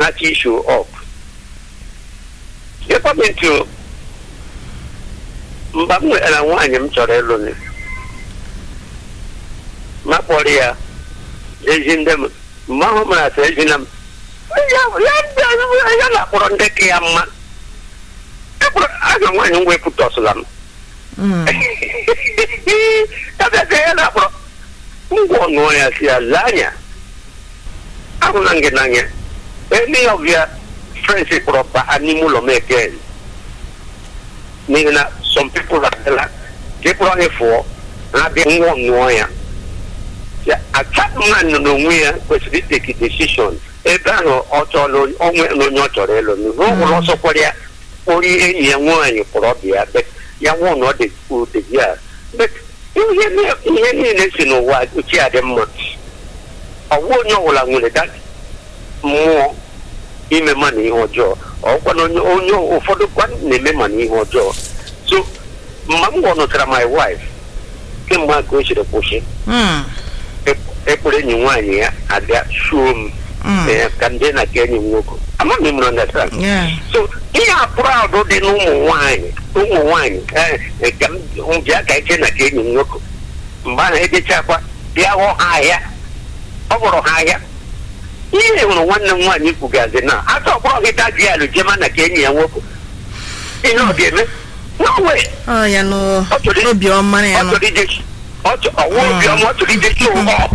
na-achọ issue up gọọmenti mgbe m nwetara nwaanyị m chọrọ ịlụ ni ma kpọrọ ya ezi ndị m mgbe ahụ mara sị ezi na m ya ya- ya na-akpọrọ ndị ka ya mma Ekpọrọ- aga nwaanyị m wepụtọsụla m Mm. ebe ka ya na-akpọrọ ngwa ọṅụọ ya si ya lee anya ahụla m gị n'anya any of your friends kpọrọ baa n'ime ụlọ m again n'ihi na some people abịala ka ịkpọrọ anyị fụọ ha bịa ngwa ọṅụọ ya ya achapụ mmadụ n'onwe ya kwesịrị iteki decision ebe ahụ ọ chọrọ onwe na onye ọ chọrọ ịlụ n'ụlọ ọsọ kwara ya kpọrọ enyi ya nwaanyị kpọrọ ọbịa bet ya nwụọ na ọ dị ụdị ya bet ihe ni- ihe niile si n'ụwa uche ya dị mma ọwụ onye ọbụla nwere dat mmụọ ime ma na ihe ọjọọ ọkwa na onye onye ụfọdụ kwa na-eme ma na ihe ọjọọ so mgbe m gwọnụtara my wife kemgbe a ka o siri kwụsị Mm. ekpere enyi nwaanyị ya abịa shuo m Mm. eh, ka ndị na ka enyi m nwoke amaghị m understand Yeah. so ihe a proud dị n'ụmụ nwaanyị ụmụ nwaanyị eh, eh, ka m m bịa ka eche na ka enyi m nwoke mgbe ahụ edechakwa bịa hụ ha ahịa ọ bụrụ ha ahịa ihe hụrụ nwanne m nwaanyị kwugazi na aka ọkpọrọ gị daji alụ jema na ka enyi ya nwoke ihe ọ ga-eme no way Ọ ya nụ Ọ chọrọ i- obi ọma ya ọ nụ. chọrọ ije ọ chọ- ọwụ obiọma ọ chọrọ ije show up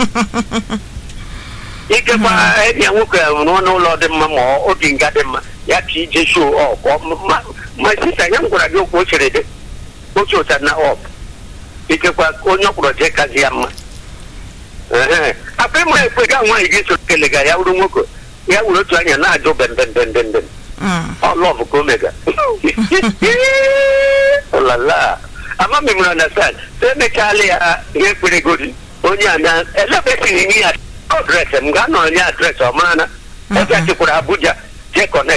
ikekwa enyi ya nwoke rụrụ n'ụlọ dị mma ma ọ- obi nga dị mma ya ka ije show up Ọ- ma- ma sista ya m gwara gị okwu o chere dị oche ụta na up ikekwa onye ọ kpọrọ jee kazi ya mma Ehe. akpa ịma ekwe ga nwaanyị gị so kelega ya wuru nwoke ya wuru otu anya na-ajụ bembembembembem Mm. ọ lọvụ ka omega lala ama m mụrụ na sad so emechala ya ihe kpere godi onye a na elebesịghị nye ya adresị m ga-anọ onye adresị ọ mara na ebe a chekwara abuja jee kọnekt